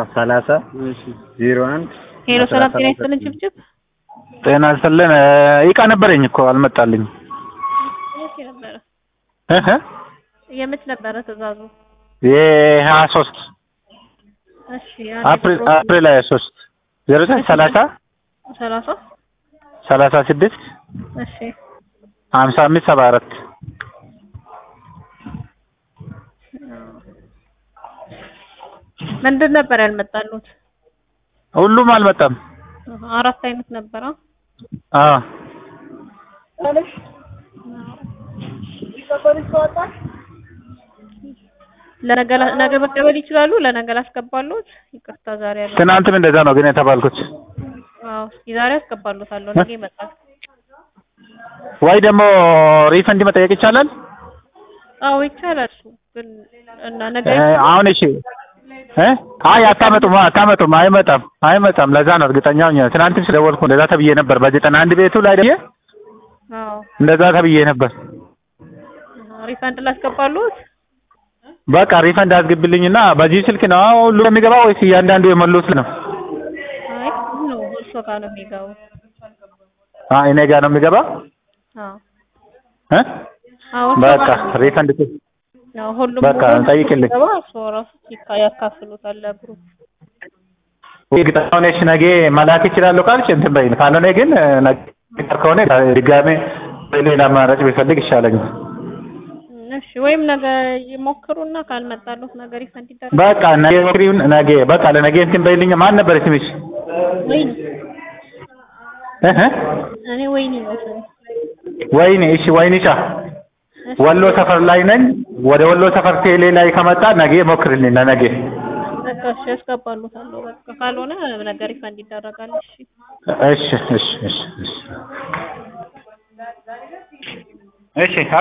ሰላሳ እሺ ዜሮ አንድ ሄሎ ሰላም ጤና ይስጥልን ጭብጭብ ጤና ይስጥልን እቃ ነበረኝ እኮ አልመጣልኝ የት ነበረ እህ የምት ነበረ ትእዛዙ የሀያ ሶስት እሺ አፕሪል አፕሪል ሀያ ሶስት ዜሮ ዘጠኝ ሰላሳ ሰላሳ ሰላሳ ስድስት እሺ ሀምሳ አምስት ሰባ አራት ምንድን ነበር ያልመጣሉት ሁሉም አልመጣም አራት አይነት ነበረ አዎ ለነገ ነገ መቀበል ይችላሉ ለነገ ላስገባሉት ይቅርታ ዛሬ ያለው ትናንትም እንደዛ ነው ግን የተባልኩት አዎ እስኪ ዛሬ አስገባሉታለሁ ነገ ይመጣል ወይ ደግሞ ሪፈንድ መጠየቅ ይቻላል አዎ ይቻላል እሱ ግን እና ነገ እ አሁን እሺ እ አይ አታመጡም አታመጡም አይመጣም አይመጣም ለዛ ነው እርግጠኛ ሆኜ ትናንትም ስለደወልኩ እንደዛ ተብዬ ነበር በዘጠና አንድ ቤቱ ላይ ደውዬ አዎ እንደዛ ተብዬ ነበር ሪፈንድ ላስገባሉት በቃ ሪፈንድ አስገብልኝና በዚህ ስልክ ነው ሁሉ የሚገባው ወይስ እያንዳንዱ የሞሉት ነው አይ ነው እርሶ ጋር ነው የሚገባው አይ እኔ ጋር ነው የሚገባው አዎ እ አዎ እርሶ በቃ ጋር ነው ሪፈንድ ያው ሁሉም በቃ ሁሉም ጠይቅልኝ። ሲገባ እርሶ ራሱ ሲካ- ያካፍሉታል ለግሩፕ እርግጠኛ ሆነሽ ነገ መላክ ይችላለሁ ካልሽ እንትን በይኝ ካልሆነ ግን ነገ ከሆነ ድጋሜ ሌላ አማራጭ ቢፈልግ ይሻለኛል እሺ ወይም ነገ ይሞክሩና ካልመጣሉት ነገ ሪፈንድ ይደረግ በቃ ነገ ሞክሪውን ነገ በቃ ለነገ እንትን በይልኝ ማን ነበር ስምሽ ወይኔ እህ እኔ ወይኔ ነው ስሜ ወይኔ እሺ ወይንሻ እሺ ወሎ ሰፈር ላይ ነኝ ወደ ወሎ ሰፈር ቴሌ ላይ ከመጣ ነገ ሞክርልኝ ለነገ በቃ እሺ ያስገባሉታለሁ በቃ ካልሆነ ነገ ሪፈንድ ይደረጋል እሺ እሺ እሺ እሺ እሺ እሺ